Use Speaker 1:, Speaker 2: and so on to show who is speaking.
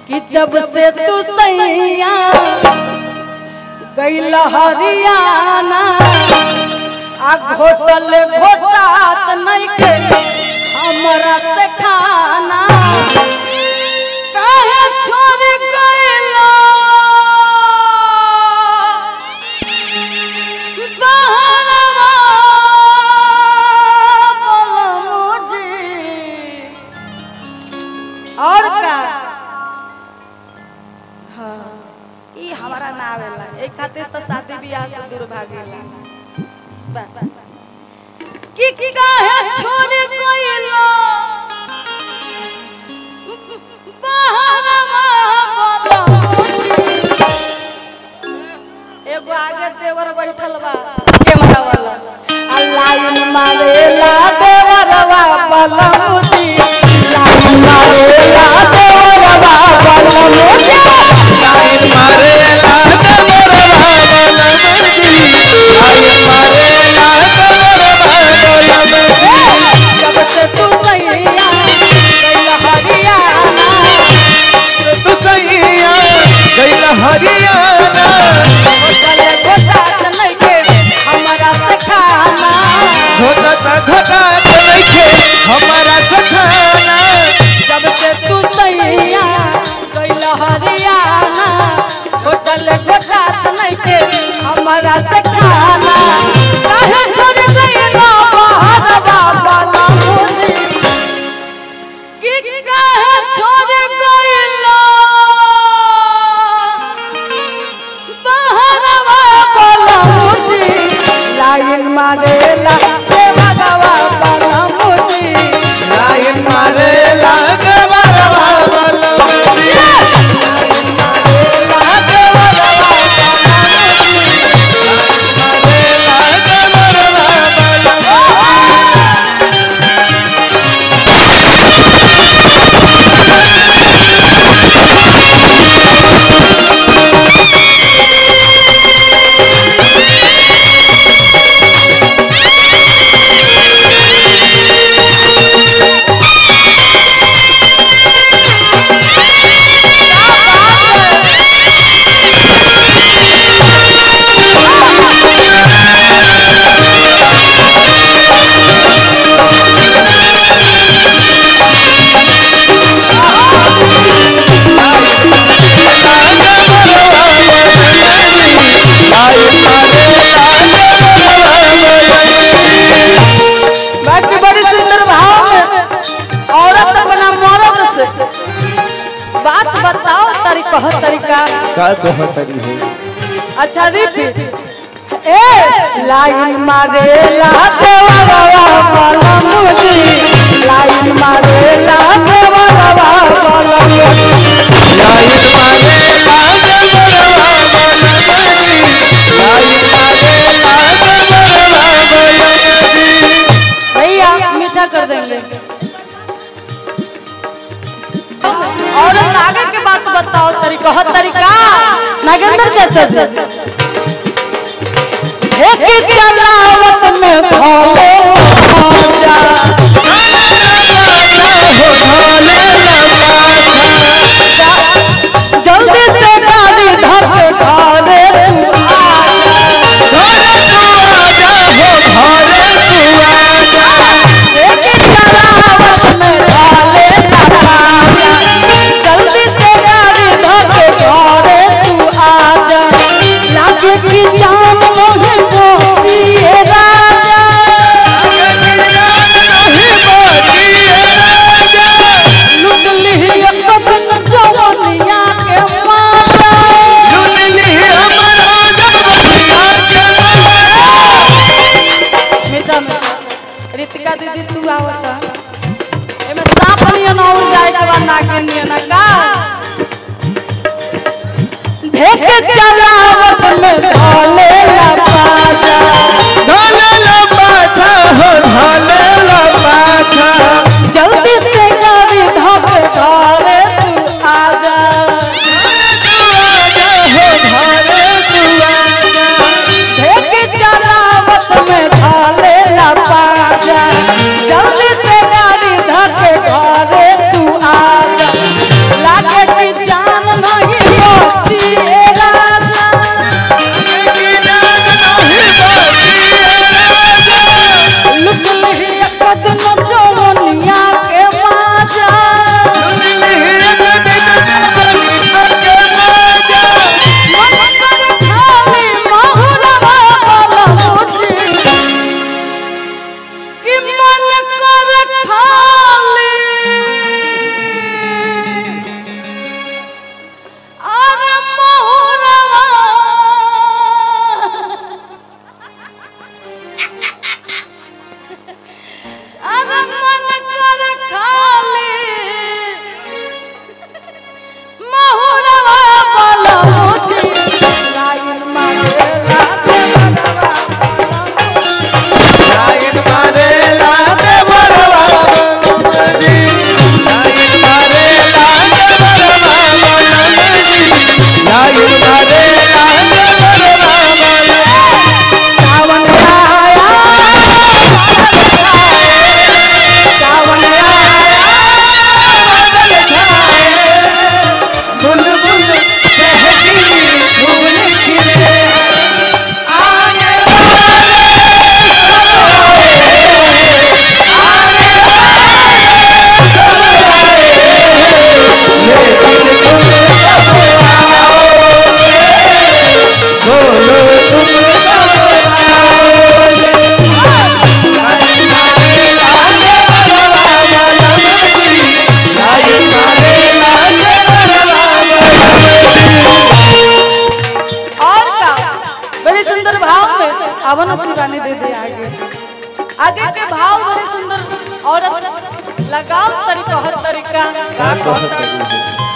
Speaker 1: कि जब से तू सैया गैल हरियाना आ घोटल घोटात नहीं के हमरा से खाना काहे छोड़ गइला बहरवा बलमुजी और का हाँ ई हमारा ना आवेला ए खातिर तो शादी बियाह से दूर भागेला बा- बा- कि कि काहे छोड़ गइला बहरवा बलमुजी एगो आगे देवर बैठल बा कैमरा वाला आ लाइन मारेला देवरवा बलमुजी लाइन मारेला देवरवा बलमुजी
Speaker 2: लाइन मारेला देवरवा बलमुजी लाइन मारेला देवरवा बलमुजी
Speaker 1: जब से तू सैया गइल हरियाणा
Speaker 2: तू सैया गइल हरियाणा
Speaker 1: होटल घोटात नइखे हमरा से खाना
Speaker 2: घोटत घोटत नइखे हमारा सखाना
Speaker 1: जब से तू सैया गइल हरियाणा होटल घोटात नइखे हमरा से खाना काहे छोड़ गइलो बहरवा बलमुजी कि काहे छोड़ गइलो बहरवा बलमुजी लाइन मारेला देवरवा बलमुजी
Speaker 2: लाइन मारेला देवरवा बलमुजी
Speaker 1: मारेला देवरवा बलमुजी
Speaker 2: मारेला देवरवा बलमुजी
Speaker 1: बाकी बड़ी सुंदर भाव में औरत अपना मर्द से बात बताओ तारी कह तरीका
Speaker 2: का कहतरी हो
Speaker 1: अच्छा रिपीट ए लाइन मारे ला देवरवा बलमुजी लाइन मारे ला देवरवा बलमुजी
Speaker 2: लाइन मारे लाल बरवा बलमुजी लाइन मारे लाल बरवा बलमुजी
Speaker 1: भैया मीठा कर देंगे औरत आगे के बात बताओ तरीका हर तरीका नागेंद्र चाचा जी एक चलावत में भोले राजा जल्दी से गाड़ी धर के घरे तू एक चलावत में भोले राजा जल्दी से गाड़ी धर के घरे तू आजा लागे की जान मोहे पहुंचिए राजा लुट ली अपन जवनिया के माला मीठा मीठा रितिका दीदी तू आवता एमे सांप नियन और जाए के बाद नागिन नियन का देख चलावत में भोले ला पाजा जल्दी से गाड़ी धोके घरे तू आजा देख चलावत में भोले ला पाजा जल्दी से गाड़ी धोके घरे तू आजा लागे की जान आगे के भाव बड़े सुंदर औरत लगाओ तरीका हर तरीका
Speaker 2: का कहत रही हो